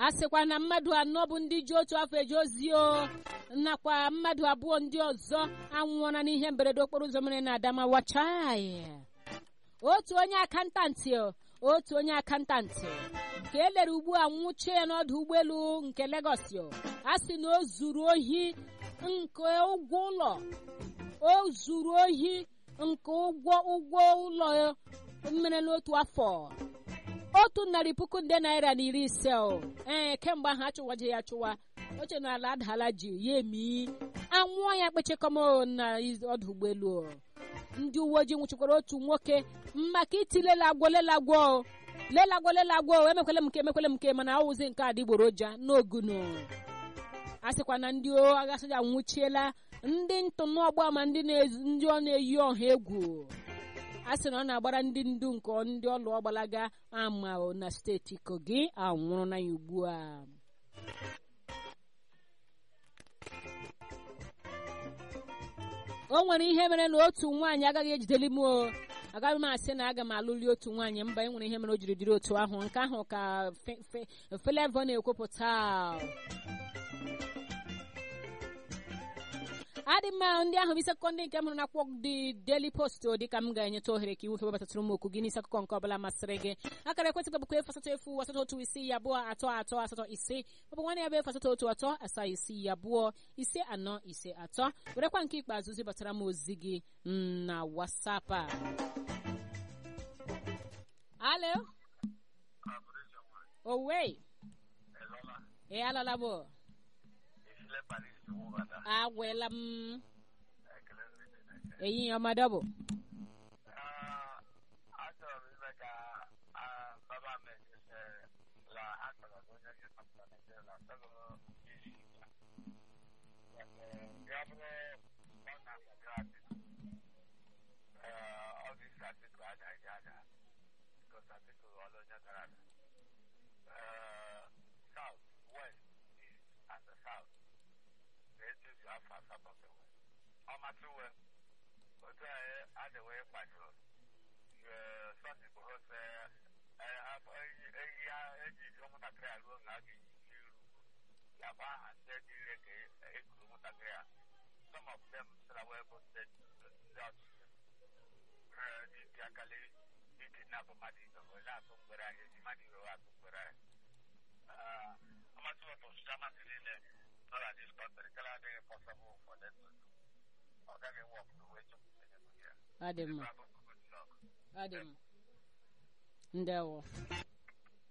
a sịkwa na mmadụ anọ bụ ndị ji otu afọ eje ozi o nakwa mmadụ abụọ ndị ọzọ anwụọla n'ihe mberede okporo ụzọ mere na Adamawa chai otu onye akantantị otu onye akantantị ka e lere ugbu a nwụchie ya n'ọdụ ụgbọelu nke Lagos a sị na o zuru ohi nke ụgwọ ụlọ o zuru ohi nke ụgwọ ụgwọ ụlọ mere n'otu afọ otu narị puku nde naira na iri ise o ee kemgbe ahụ achụwaje ya achụwa oche na ala adala ji ya emi anwụọ ya kpechekọm na ọdụ ụgbọelu ndị uwe ojii nwụchikwara otu nwoke maka iti lelagwo lelagwo lelagwo lelagwo emekwele m nke emekwele m nke mana awụzi nke adịgboroja n'ogunu a sịkwa na ndị agha soja nwụchiela ndị ntụnụọgba ma ndị ọ na-eyi ọha egwu a sị na ọ na-agbara ndị ndu nke ndị ọlụ ọgbalaga ama na steeti kogi anwụrụ na ya ugbu a o nwere ihe mere na otu nwaanyị agaghị ejideli m o agaghị m asị na aga m alụli otu nwaanyị mba e nwere ihe mere o jiri dịrị otu ahụ nke ahụ ka Flavour na-ekwupụta adị mma ndị ahụ bụ isi akụkọ ndị nke m hụrụ n'akwụkwọ dị Daily Post dịka m ga-enyeta ohere ka iwu febatatụrụ m okwu gị n'isi akụkọ nke ọbụla masịrị gị akara ekwentị bụkwa efu asatọ efu asatọ otu isii abụọ atọ atọ asatọ ise maọbụ nwanne ya bụ efu asatọ otu atọ asaa isii abụọ ise anọ ise atọ werekwa nke ikpeazụ zibatara m ozi gị na WhatsApp a alo owe ị alala bụ agwela m ehihie ọma dọbụ ọmasịwe otu anyị adịwe kwadoro sọsị bụ ose eyi ya eji ụmụntakịrị a ruo na a ga-eji iru ya bụ aha ndị dịre ka ekuru ụmụntakịrị a some of them sịra wee bụ ndị ọchịchị dịbịa akali iji na-abụ mmadụ ibe wele atụ mgbere anyị eji mmadụ iwe atụ mgbere anyị ọmasịwe bụ ọchịchị amasị niile nọ na dis country kala adịghị possible for them to do ọ gaghị wọk n'uwe chukwu adị mma adị mma ndewo